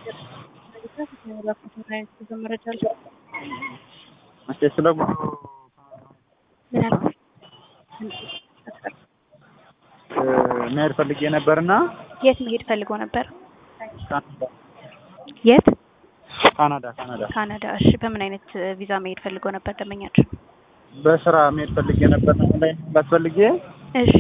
መረጃ እስኪ ስለ ጉዞ ምን አልኩኝ? መሄድ ፈልጌ ነበርና የት መሄድ ፈልገው ነበር? የት? ካናዳ ካናዳ ካናዳ። እሺ፣ በምን አይነት ቪዛ መሄድ ፈልገው ነበር ደንበኛችን? በስራ መሄድ ፈልጌ ነበር ላይ መግባት ፈልጌ እሺ፣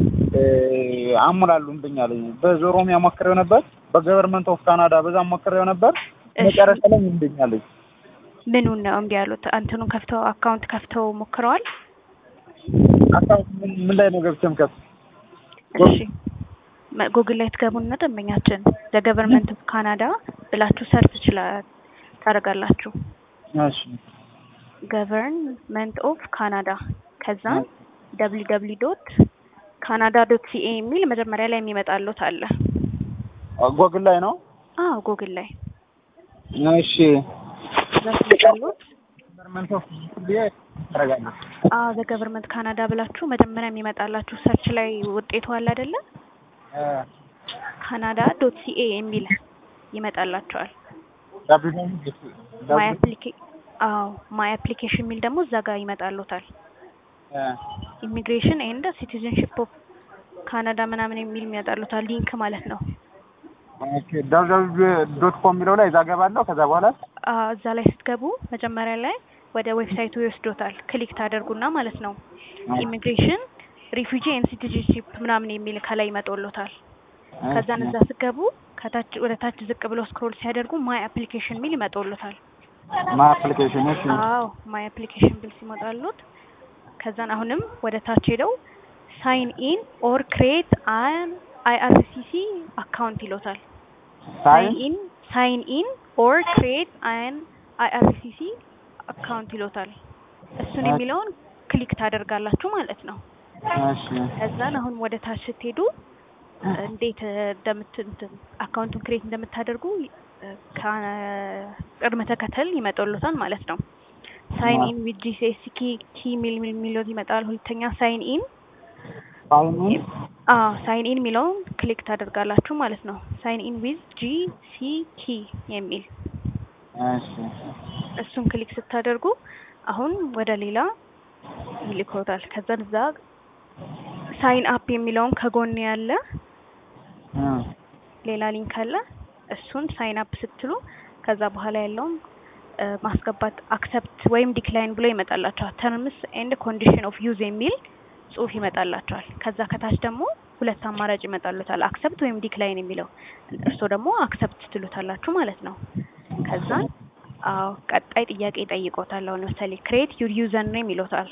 አሙላሉብኝ አለኝ። በኦሮሚያ ሞክሬው ነበር፣ በገቨርንመንት ኦፍ ካናዳ በዛ ሞክሬው ነበር። እሺ። መጨረሻ ላይ እምቢኝ አለኝ። ምኑን ነው እምቢ ያሉት? አንተኑን ከፍተው አካውንት ከፍተው ሞክረዋል? አካውንት ምን ምን ላይ ነው ገብቼ የምከፍት? እሺ መ- ጉግል ላይ ትገቡና ደንበኛችን ዘገቨርንመንት ኦፍ ካናዳ ብላችሁ ሰርች ይችላል ታደርጋላችሁ። እሺ ገቨርንመንት ኦፍ ካናዳ ከዛ ደብሊው ደብሊው ዶት ካናዳ ዶት ሲኤ የሚል መጀመሪያ ላይ የሚመጣሉት አለ። ጎግል ላይ ነው። አዎ ጉግል ላይ እሺ እዛ ሲመጣሉት ገቨርንመንት ኦፍ ብዬ ታደርጋለህ። አዎ ዘገቨርንመንት ካናዳ ብላችሁ መጀመሪያ የሚመጣላችሁ ሰርች ላይ ውጤቱ አለ አይደለ? ካናዳ ዶት ሲኤ የሚል ይመጣላችኋል። ማይ አፕሊኬ አዎ ማይ አፕሊኬሽን የሚል ደግሞ እዛ ጋር ይመጣሉታል። ኢሚግሬሽን ኤንድ ሲቲዝንሺፕ ኦፍ ካናዳ ምናምን የሚል ይመጣሉታል። ሊንክ ማለት ነው። ዶት ኮም የሚለው ላይ እዛ ገባለሁ። ከዛ በኋላ አዎ እዛ ላይ ስትገቡ መጀመሪያ ላይ ወደ ዌብሳይቱ ይወስዶታል። ክሊክ ታደርጉና ማለት ነው ኢሚግሬሽን ሪፉጂ ኤንድ ሲቲዝንሺፕ ምናምን የሚል ከላይ ይመጣሎታል። ከዛን እዛ ስትገቡ ከታች ወደ ታች ዝቅ ብሎ ስክሮል ሲያደርጉ ማይ አፕሊኬሽን የሚል ይመጣሎታል። ማይ አፕሊኬሽን እሺ አዎ ማይ አፕሊኬሽን ቢል ሲመጣሉት ከዛን አሁንም ወደ ታች ሄደው ሳይን ኢን ኦር ክሬት አን አይአርሲሲ አካውንት ይሎታል። ሳይን ኢን ሳይን ኢን ኦር ክሬት አን አይአርሲሲ አካውንት ይሎታል። እሱን የሚለውን ክሊክ ታደርጋላችሁ ማለት ነው። እሺ ከዛን አሁን ወደ ታች ስትሄዱ እንዴት እንደምት እንትን አካውንቱን ክሬት እንደምታደርጉ ቅድመ ተከተል ይመጣሎታል ማለት ነው። ሳይን ኢን ዊዝ ጂሲኤስ ኪ ኪ ሚል ሚል ሚለው ይመጣል። ሁለተኛ ሳይን ኢን ሳይን ኢን አዎ ሳይን ኢን የሚለውን ክሊክ ታደርጋላችሁ ማለት ነው። ሳይን ኢን ዊዝ ጂ ሲ ኪ የሚል እሺ እሱን ክሊክ ስታደርጉ አሁን ወደ ሌላ ይልኮታል። ከዛ እዛ ሳይን አፕ የሚለውን ከጎን ያለ ሌላ ሊንክ አለ። እሱን ሳይን አፕ ስትሉ ከዛ በኋላ ያለውን እ ማስገባት አክሰፕት ወይም ዲክላይን ብሎ ይመጣላቸዋል። ተርምስ ኤንድ ኮንዲሽን ኦፍ ዩዝ የሚል ጽሁፍ ይመጣላቸዋል። ከዛ ከታች ደግሞ ሁለት አማራጭ ይመጣሉታል፣ አክሰፕት ወይም ዲክላይን የሚለው እርስዎ ደግሞ አክሰፕት ትሉታላችሁ ማለት ነው። ከዛ አዎ ቀጣይ ጥያቄ ይጠይቆታል። አሁን ለምሳሌ ክሬት ዩር ዩዘር ኔም ይሎታል።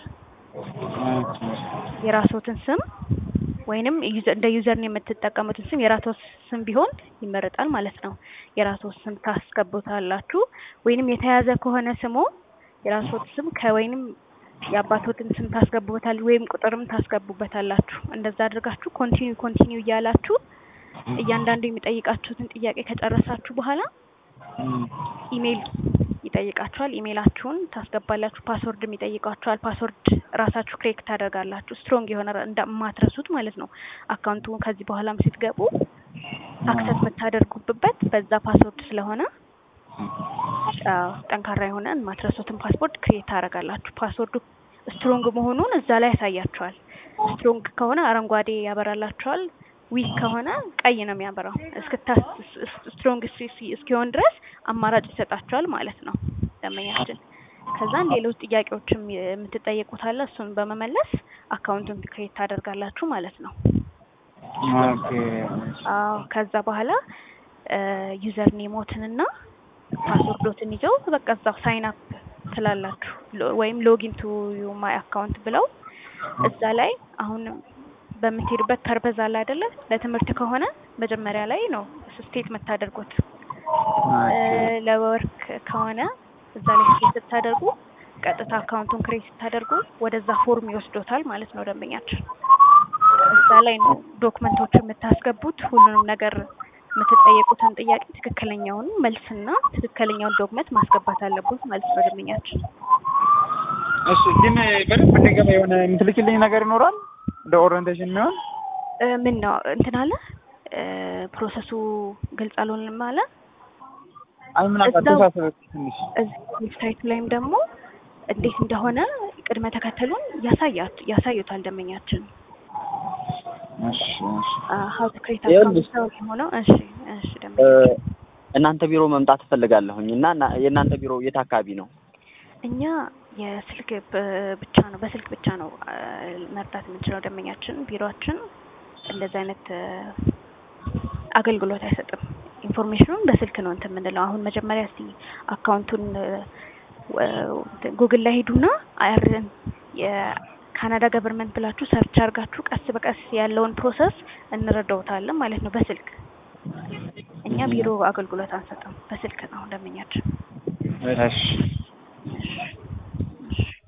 የራስዎትን ስም ወይንም ዩዘ- እንደ ዩዘር ኔም የምትጠቀሙትን ስም የራስዎ ስም ቢሆን ይመረጣል ማለት ነው። የራስዎ ስም ታስገቡታላችሁ። ወይንም የተያዘ ከሆነ ስሞ የራስዎት ስም ከወይንም የአባቶትን ስም ታስገቡበታል ወይም ቁጥርም ታስገቡበታላችሁ። እንደዛ አድርጋችሁ ኮንቲኒው ኮንቲኒው እያላችሁ እያንዳንዱ የሚጠይቃችሁትን ጥያቄ ከጨረሳችሁ በኋላ ኢሜይል ይጠይቃችኋል። ኢሜይላችሁን ታስገባላችሁ። ፓስወርድም ይጠይቃችኋል። ፓስወርድ ራሳችሁ ክሬክ ታደርጋላችሁ። ስትሮንግ የሆነ እንደማትረሱት ማለት ነው። አካውንቱ ከዚህ በኋላም ስትገቡ አክሰስ የምታደርጉበት በዛ ፓስወርድ ስለሆነ አዎ፣ ጠንካራ የሆነ የማትረሱትን ፓስወርድ ክሬት ታደርጋላችሁ። ፓስወርዱ ስትሮንግ መሆኑን እዛ ላይ ያሳያችኋል። ስትሮንግ ከሆነ አረንጓዴ ያበራላችኋል። ዊክ ከሆነ ቀይ ነው የሚያበራው። እስክታ ስትሮንግ እስኪሆን ድረስ አማራጭ ይሰጣችኋል ማለት ነው ደንበኛችን። ከዛን ሌሎች ጥያቄዎችም የምትጠየቁት አለ። እሱን በመመለስ አካውንቱን ክሬት ታደርጋላችሁ ማለት ነው። ኦኬ አዎ ከዛ በኋላ ዩዘር ኔሞትንና ፓስወርዶትን ይዘው በቃ እዛው ሳይን አፕ ትላላችሁ ሎ- ወይም ሎጊን ቱ ማይ አካውንት ብለው እዛ ላይ አሁን በምትሄዱበት ፐርፐዝ አለ አይደለ? ለትምህርት ከሆነ መጀመሪያ ላይ ነው ስቴት የምታደርጉት። እ ለወርክ ከሆነ እዛ ላይ ስቴት ስታደርጉ ቀጥታ አካውንቱን ክሬት ስታደርጉ ወደዛ ፎርም ይወስዶታል ማለት ነው ደንበኛችን። እዛ ላይ ነው ዶክመንቶች የምታስገቡት ሁሉንም ነገር የምትጠየቁትን ጥያቄ ትክክለኛውን መልስና ትክክለኛውን ዶክመንት ማስገባት አለበት ማለት ነው ደንበኛችን። እሺ ግን በደንብ እንዲገባ የሆነ የምትልክልኝ ነገር ይኖራል እንደ ኦሪየንቴሽን የሚሆን እ ምን ነው እንትን አለ እ ፕሮሰሱ ግልጽ አልሆንም አለ። አይ ምናልባት እዛው- ተሳሰበ ትንሽ እዚህ ዌብሳይቱ ላይም ደግሞ እንዴት እንደሆነ ቅድመ ተከተሉን ያሳያት ያሳዩታል ደንበኛችን እሺ እሺ ሀው ቱ ክሬት ይኸውልሽ። አካውንት የሆነው እሺ እሺ እ፣ ደንበኛ እናንተ ቢሮ መምጣት እፈልጋለሁኝ እና እና- የእናንተ ቢሮ የት አካባቢ ነው? እኛ የስልክ ብ- ብቻ ነው በስልክ ብቻ ነው አ፣ መርዳት የምንችለው ደንበኛችን ቢሮአችን እንደዚህ አይነት እ፣ አገልግሎት አይሰጥም ኢንፎርሜሽኑን በስልክ ነው እንትን የምንለው አሁን መጀመሪያ እስቲ አካውንቱን እ፣ ወ- ጉግል ላይ ሄዱና አይአርን የካናዳ ገቨርንመንት ብላችሁ ሰርች አድርጋችሁ ቀስ በቀስ ያለውን ፕሮሰስ እንረዳውታለን ማለት ነው በስልክ እኛ ቢሮ አገልግሎት አንሰጥም በስልክ ነው ደንበኛችን እሺ እሺ